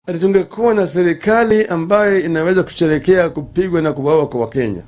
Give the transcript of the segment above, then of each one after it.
ati tungekuwa na serikali ambayo inaweza kusherekea kupigwa na kuwawa kwa Wakenya.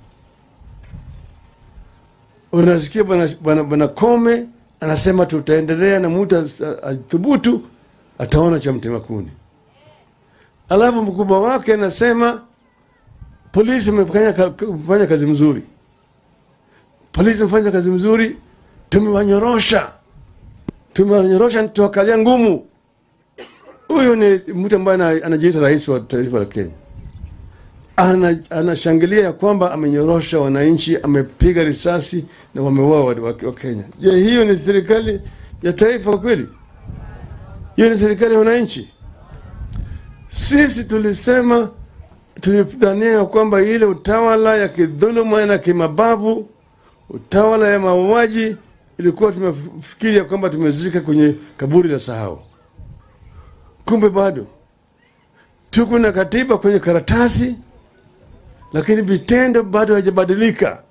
Unasikia bwana bwana bwana Kome anasema tutaendelea na mtu athubutu ataona cha mtema kuni. Alafu mkubwa wake anasema polisi imefanya ka- kazi mzuri, polisi imefanya kazi mzuri, tumewanyorosha, tumewanyorosha, tuwakalia ngumu. Huyu ni mtu ambaye ana- anajiita rais wa taifa la Kenya, ana anashangilia ya kwamba amenyorosha wananchi, amepiga risasi na wameuawa wa, wa, wa Kenya. Je, hiyo ni serikali ya taifa kweli? Hiyo ni serikali ya wananchi? Sisi tulisema tulidhania ya kwamba ile utawala ya kidhuluma na kimabavu, utawala ya mauaji, ilikuwa tumefikiri ya kwamba tumezika kwenye kaburi la sahau. Kumbe bado tuko na katiba kwenye karatasi, lakini vitendo bado haijabadilika.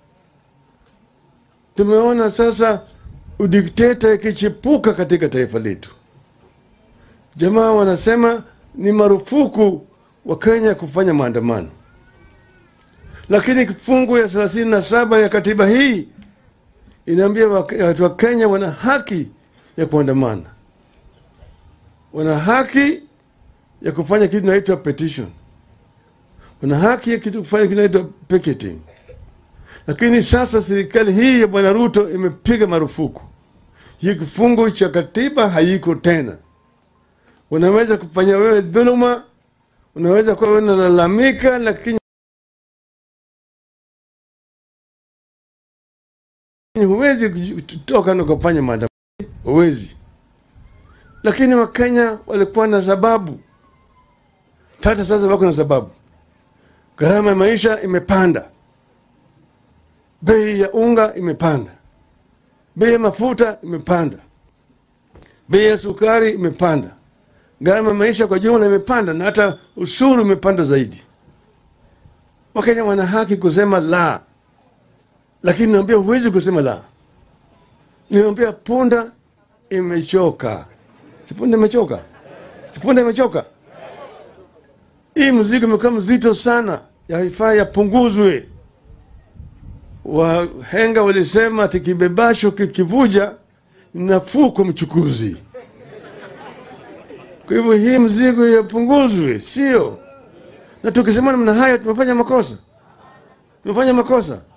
Tumeona sasa udikteta ikichipuka katika taifa letu. Jamaa wanasema ni marufuku wa Kenya kufanya maandamano, lakini kifungu ya thelathini na saba ya katiba hii inaambia wak- watu wa Kenya wana haki ya kuandamana, wana haki ya kufanya kitu inaitwa petition, wana haki ya kitu kufanya kitu inaitwa picketing. Lakini sasa serikali hii ya Bwana Ruto imepiga marufuku hii, kifungu cha katiba haiko tena. Unaweza kufanya wewe dhuluma, unaweza kuwa wewe unalalamika, lakini huwezi kutoka na kufanya maandamano, huwezi. Lakini Wakenya walikuwa na sababu, hata sasa wako na sababu. Gharama ya maisha imepanda, bei ya unga imepanda, bei ya mafuta imepanda, bei ya sukari imepanda, gharama ya maisha kwa jumla imepanda, na hata ushuru umepanda zaidi. Wakenya wana haki kusema la, lakini naambia huwezi kusema la. Niambia punda imechoka, si punda imechoka, si punda imechoka. Hii mzigo imekuwa mzito sana, yaifaa yapunguzwe. Wahenga walisema ati kibebasho kikivuja ni nafuu kwa mchukuzi. Kwa hivyo hii mzigo yapunguzwe, sio? Na tukisema namna hayo tumefanya makosa, tumefanya makosa.